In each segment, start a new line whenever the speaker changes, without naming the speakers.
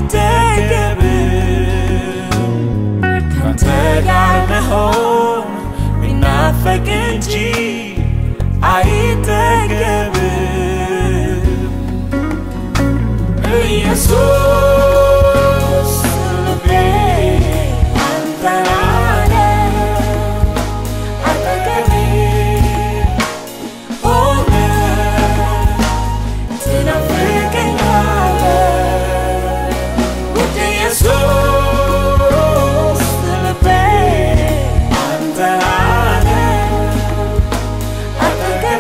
አይጠገብም ካንተ ጋር መሆን ሚናፈቅ እንጂ አይጠገብም ኢየሱስ ልቤ አንተን አለ አጠገቤ ሆነ ትናፍቀኛለህ ውድ ኢየሱስ ልቤ አንተን አለ አጠገቤ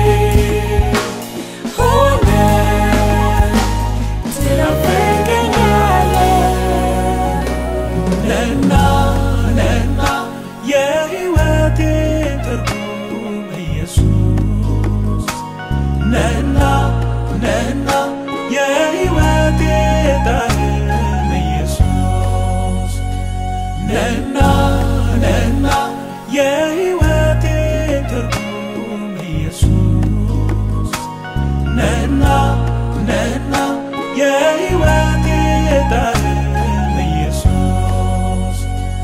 ሆነ ትናፍቀኛለህ ነና ነና የሕይወቴ ትርጉም ኢየሱስ ነና ነና የሕይወቴ ጣዕም ኢየሱስ ነና ነና የሕይወቴ ትርጉም ኢየሱስ ነና ነና የሕይወቴ ጣዕም ኢየሱስ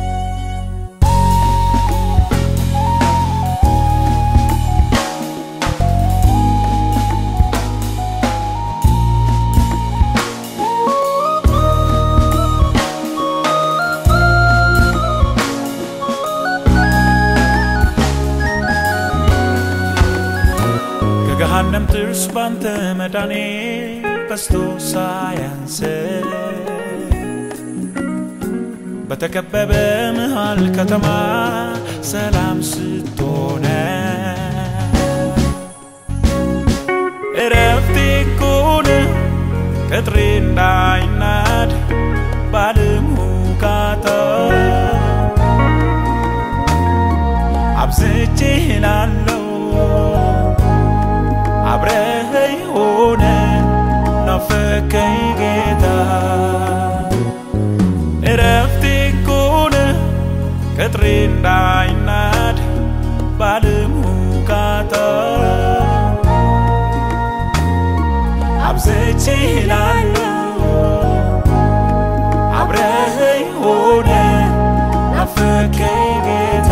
ከገሃነም ጥርስ ባንተ መዳኔ በስቶ ሳያንስ በተከበበ መሃል ከተማ ሰላም ስትሆነ እረፍቴ ኮነ ቅጥሬ እንዳይናድ ባለም ሁካታ አብዝቼ ላለው አብረኸኝ ሆነ ናፈከኝ ጌታ እረፍቴ ኮነ ቅጥሬ እንዳይናድ ባለም ሁካታ አብዝቼ ላለው አብረኸኝ ሆነ ናፈከኝ ጌታ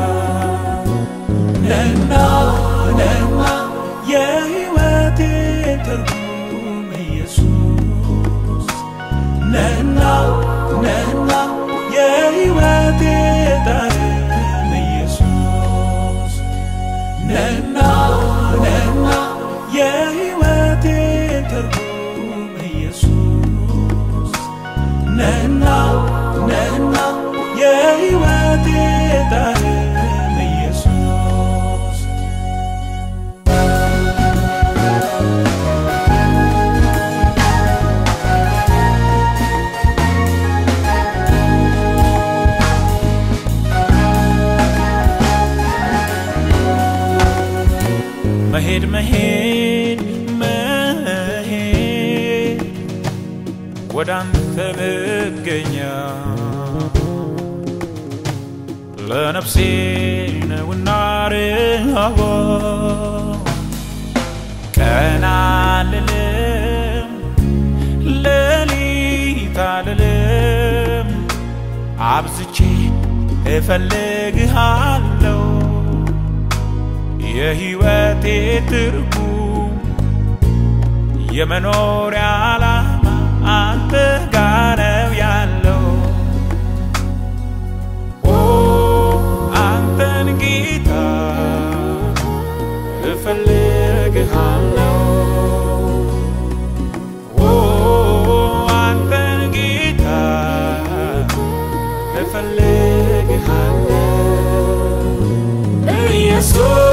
ነና ነና የሕይወቴ ትርጉም ኢየሱስ ነና ነና የሕይወቴ ጣዕም ኢየሱስ ነና ነና የሕይወቴ ትርጉም ኢየሱስ ነና ነና የሕይወቴ ጣዕም ኢየሱስ መሄድ መሄድ መሄድ ወደ አንተ መገኛ ለነፍሴ ነውና ርሃቧ ቀን አልልም ሌሊት አልልም አብዝቼ እፈልግሃለሁ የሕይወቴ ትርጉም የመኖሪያ ዓላማ አንተ ጋር ነው ያለው። ኦ አንተን ጌታ እፈልግሃለሁ። ኦ አንተን ጌታ እፈልግሃለሁ ኢየሱስ